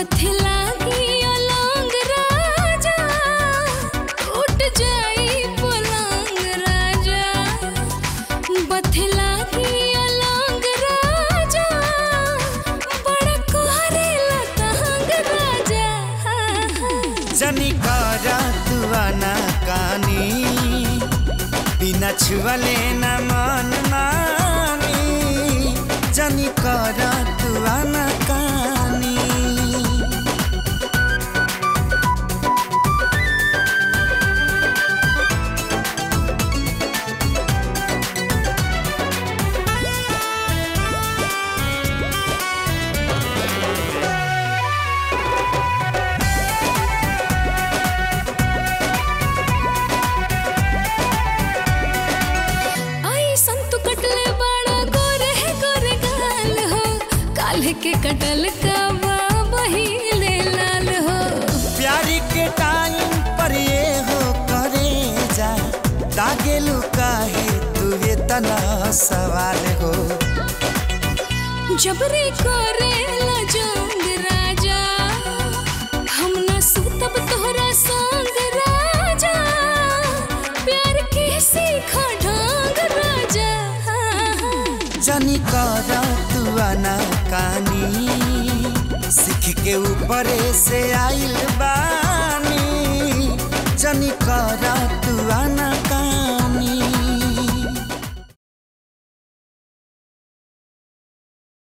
बथला दिया लौंग राजा टूट जाई पलंग राजा बथला दिया लौंग राजा बड़ा कोहरे लतंग राजा जनी करा तुआना कानी बिना छुअले न मन मानी जनी करा तुआना कानी आई संतु कटले बड़ा गोरे गोरे गाल हो काल्ह के कटल का बहिले लाल हो प्यारी के टाइम पर ये हो करे जा दागेलू काहे तुहे तना सवाल हो जबरे करेला जोंग राजा हम न सुतब तोहरा संग राजा प्यार के सीखा ढंग राजा जनी करा तुआना कानी सीख के ऊपरे से आइल